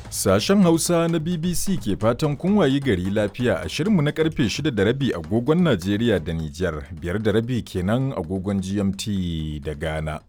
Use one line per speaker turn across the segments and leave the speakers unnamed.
Sashen Hausa na BBC ke fatan kun wayi gari lafiya a shirinmu na karfe 6 da rabi agogon Najeriya da Nijar, biyar da rabi kenan agogon GMT da Ghana.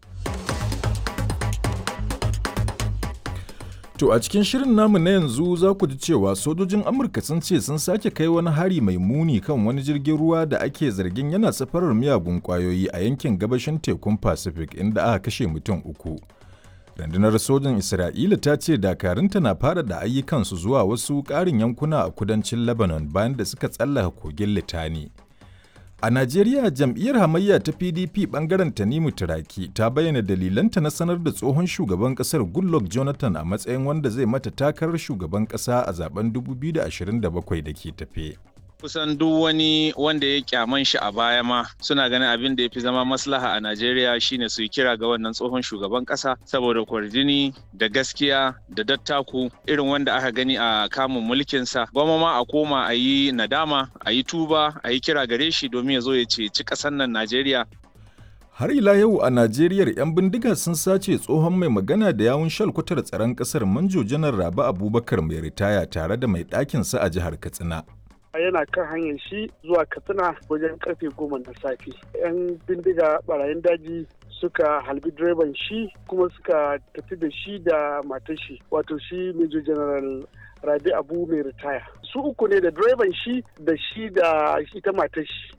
To a cikin shirin namu na yanzu za ku ji cewa sojojin Amurka sun ce sun sake kai wani hari mai muni kan wani jirgin ruwa da ake zargin yana safarar miyagun kwayoyi a yankin gabashin tekun Pacific inda aka kashe mutum uku. Rundunar sojin Isra'ila ta ce dakarunta na fara da ayyukansu zuwa wasu ƙarin yankuna a kudancin Lebanon bayan da suka tsallaka kogin Litani. A Najeriya jam'iyyar hamayya ta PDP bangaren Tanimu Turaki ta bayyana dalilanta na sanar da tsohon shugaban kasar Goodluck Jonathan a matsayin wanda zai mata takarar shugaban kasa a zaben 2027 da ke tafe.
kusan duk wani wanda ya kyaman shi a baya ma suna ganin abin da ya fi zama maslaha a Najeriya shine su yi kira ga wannan tsohon shugaban kasa saboda kwarjini da gaskiya da dattaku irin wanda aka gani a kamun mulkinsa gwamma ma a koma a yi nadama a yi tuba a yi kira gare shi domin ya zo ya ceci ƙasar nan Najeriya
Har ila yau a Najeriya 'yan bindiga sun sace tsohon mai magana da yawun shalkwatar tsaron ƙasar Manjo Janar Rabi Abubakar mai ritaya tare da mai ɗakinsa a jihar Katsina.
yana kan hanyar shi zuwa katsina wajen karfe goma na safe yan bindiga barayin daji suka halbi direban shi kuma suka tafi da shi da matar shi wato shi major general rabi abu mai ritaya su uku ne da direban shi da shi da ita matar shi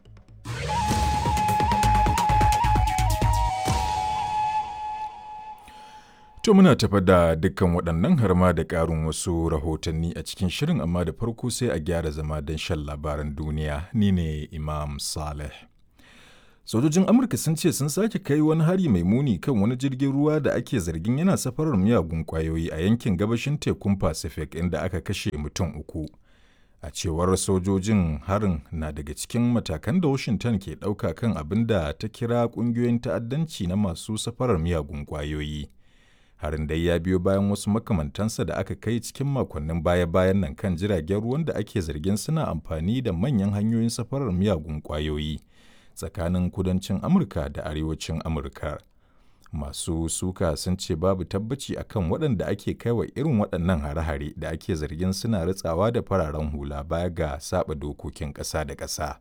To muna tafa da dukkan waɗannan har ma da ƙarin wasu rahotanni a cikin shirin amma da farko sai a gyara zama don shan labaran duniya ni ne Imam Saleh. Sojojin Amurka sun ce sun sake kai wani hari mai muni kan wani jirgin ruwa da ake zargin yana safarar miyagun ƙwayoyi a yankin gabashin tekun Pacific inda aka kashe mutum uku. A cewar sojojin harin na daga cikin matakan da Washington ke ɗauka kan abin da ta kira ƙungiyoyin ta'addanci na masu safarar miyagun ƙwayoyi. harin dai ya biyo bayan wasu makamantansa da aka kai cikin makonnin baya-bayan nan kan jiragen ruwan da ake zargin suna amfani da manyan hanyoyin safarar miyagun kwayoyi tsakanin kudancin amurka da arewacin amurka masu suka sun ce babu tabbaci akan waɗanda ake kaiwa irin waɗannan hare-hare da ake zargin suna ritsawa da fararen hula baya ga saba dokokin ƙasa da ƙasa.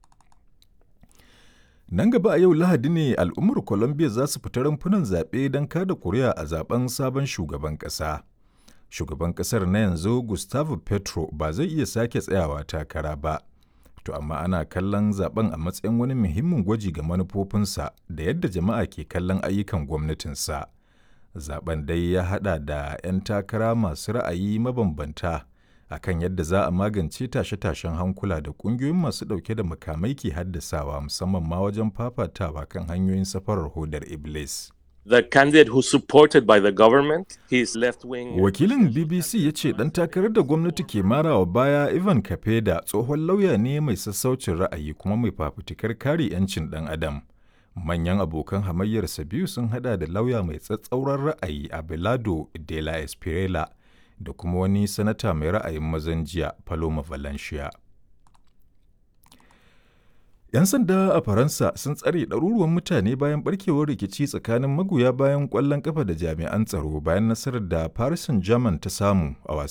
Nan gaba a yau Lahadi ne al'ummar Colombia za su fita rumfunan zaɓe don kada kuri'a a zaben sabon shugaban ƙasa. Shugaban ƙasar na yanzu Gustavo Petro ba zai iya sake tsayawa takara ba. To amma ana kallon zaben a matsayin wani muhimmin gwaji ga manufofinsa da yadda jama'a ke kallon ayyukan gwamnatinsa. Zaben dai ya haɗa da 'yan takara masu ra'ayi mabambanta. akan yadda za a magance tashe-tashen hankula da ƙungiyoyin masu ɗauke da makamai ke haddasawa musamman ma wajen fafatawa kan hanyoyin safarar hodar Iblis.
The candidate who supported by the government, his left wing.
Wakilin BBC ya ce ɗan takarar da gwamnati ke marawa baya Ivan Kapeda tsohon lauya ne mai sassaucin ra'ayi kuma mai fafutukar kare 'yancin ɗan adam. Manyan abokan hamayyarsa biyu sun hada da lauya mai tsatsauran ra'ayi Abelardo de la Espriella da kuma wani sanata mai ra'ayin mazan jiya Paloma Valencia. 'Yan sanda a Faransa sun tsare ɗaruruwan mutane bayan barkewar rikici tsakanin magoya bayan ƙwallon ƙafa da jami'an tsaro bayan nasarar da Paris Saint-Germain ta samu a